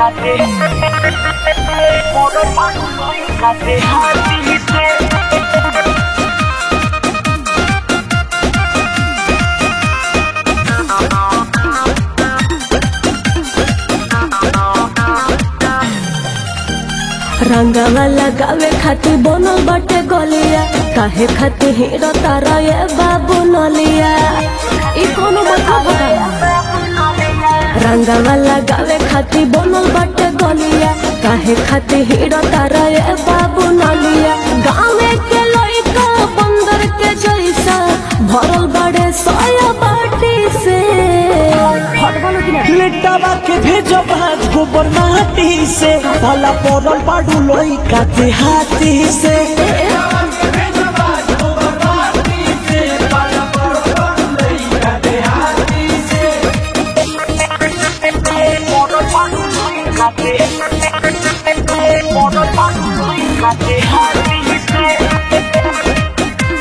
Cate, Moro Pano, Cate, Dice. रंगवा लगावे खातिर बनल बाटे गलिया काहे खातिर हीरो तारा ये बाबू नलिया ई कोनो मतलब होगा रंगवा लगावे खातिर बनल बाटे गलिया काहे खातिर हीरो तारा ये बाबू नलिया गाँवे के लइका बंदर के जैसा भरल बड़े सोया बाटी से हट बोलो कि ना लेटावा के भेजो भाज गोबर माटी से भला पड़ल बाडू लोई का देहाती से Moro Pano, Cate, Moro Pano, Cate, Dice.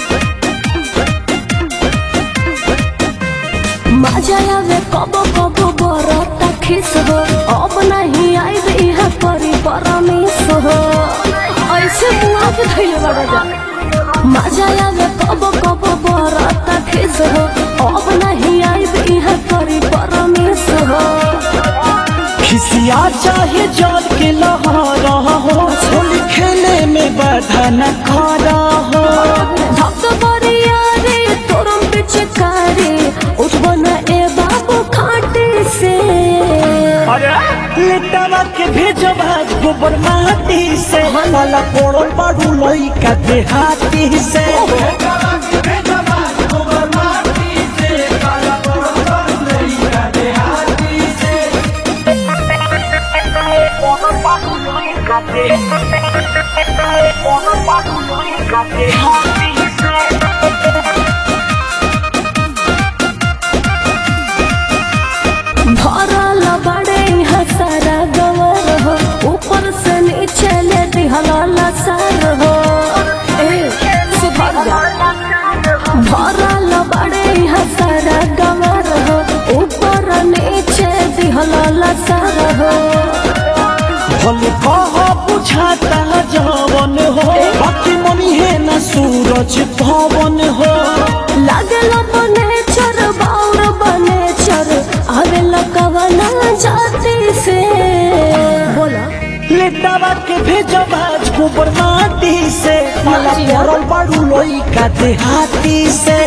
मजा आवे कबो कबो बरता खिस हो अब नहीं आई यहाँ करी परमिस हो ऐसे मुआ के धैले बड़ा जा मजा आवे कबो कबो बरता खिस हो अब नहीं आई यहाँ करी परमिस हो खिसिया चाहे जल के लहरा हो होली खेले में बाधा न खड़ा हो धक बरिया रे तोरम पिचकारी उठबो न ए बाबू खाटे से लेटावा के भेजो भाज गोबर माटी से भला पड़ल बाडू लोई का देहाती से Moro Pano, Cate, Moro Pano, Cate, Dice. भरल बड़े यहाँ सारा गवर हो ऊपर से नीचे ले दिहल सर हो ए, सुधर जा। भरल बड़े यहाँ सारा गवर हो ऊपर नीचे दिहल सर हो भले कह बुझाता जवन हो बाकी मनी है न सूरज पवन हो लागल बने चर बाउर बने चर आवेल कवना जाति से बोला लेटावा के भेजो भाज गोबर माटी से माला नाचिया। पड़ल बाड़ू लोई का देहाती से